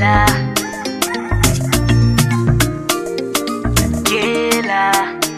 jela jela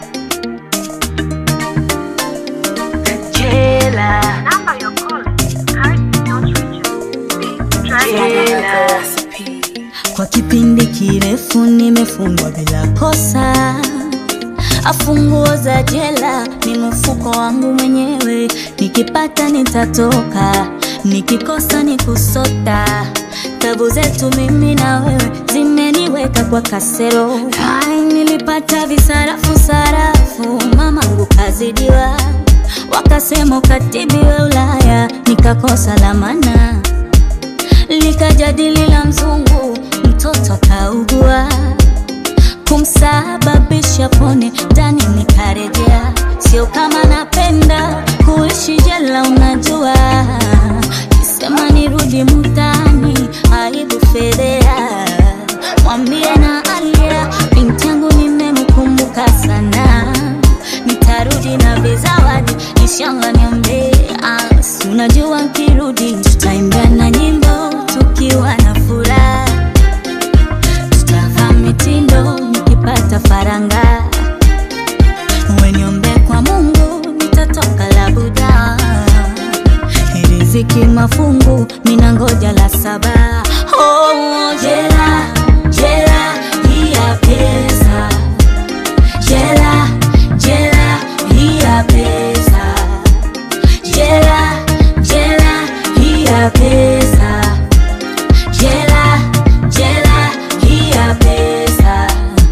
jela Number you're calling currently not reachable. Please try jela Kwa kipindi kirefu nimefungwa bila kosa, afunguo za jela ni mfuko wangu mwenyewe, nikipata nitatoka, nikikosa ni kusota. Tabu zetu mimi na wewe zimeniweka kwa kasero. Ai, nilipata visarafu sarafu, mamangu kazidiwa, wakasema ukatibiwe Ulaya, nikakosa lamana likajadili la mzungu, mtoto kaugua, kumsababisha pone ndani, nikarejea. Sio kama napenda kuishi jela, unajua, kisema nirudi mtaani, aibu fedhea. Mwambie na Alia, binti yangu nimemkumbuka sana, nitarudi na vizawadi, inshallah niombe. Ah, si unajua nkirudi tutaimbia na nyimbo tukiwa na furaha, tutavaa mitindo nikipata faranga, weniombe kwa Mungu nitatoka labuda, riziki mafungu mina ngoja la saba. Oh, jela jela hii ya pesa, jela jela hii ya pesa jela jela hii ya pesa jela jela hii ya pesa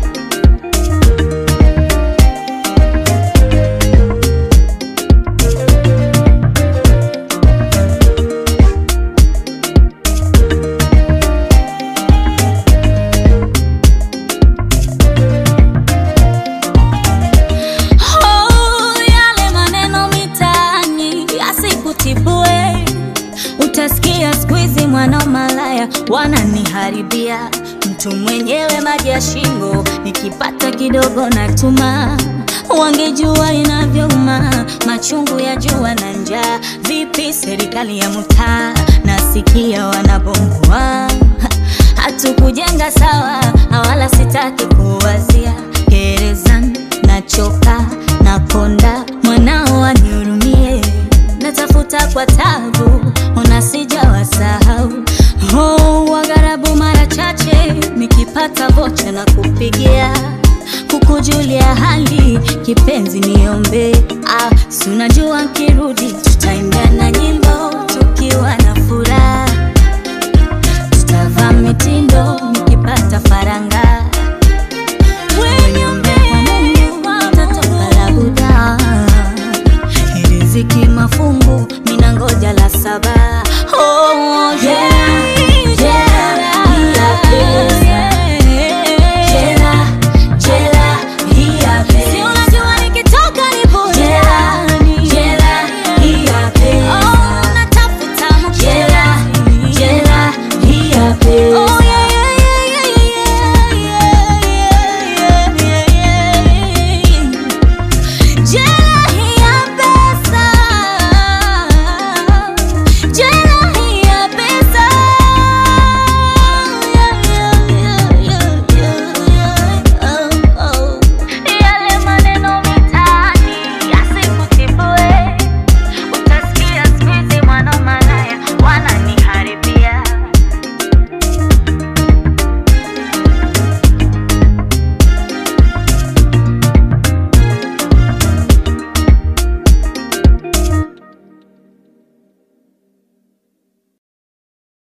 Oh, yale maneno mitaani yasikutibue, utasikia siku hizi mwana malaya wananiharibia. Mtu mwenyewe maji ya shingo, nikipata kidogo natuma. Wangejua inavyouma machungu ya jua na njaa. Vipi serikali ya mtaa, nasikia wanabomoa hatukujenga sawa, wala sitaki kuwazia gerezani, nachoka nakonda, mwanao wanihurumie, natafuta kwa tabu, ona sijawasahau. Oh, wagharabu mara chache nikipata vocha na kupigia kukujulia hali kipenzi, niombe ah, si unajua nkirudi tutaimbia na nyimbo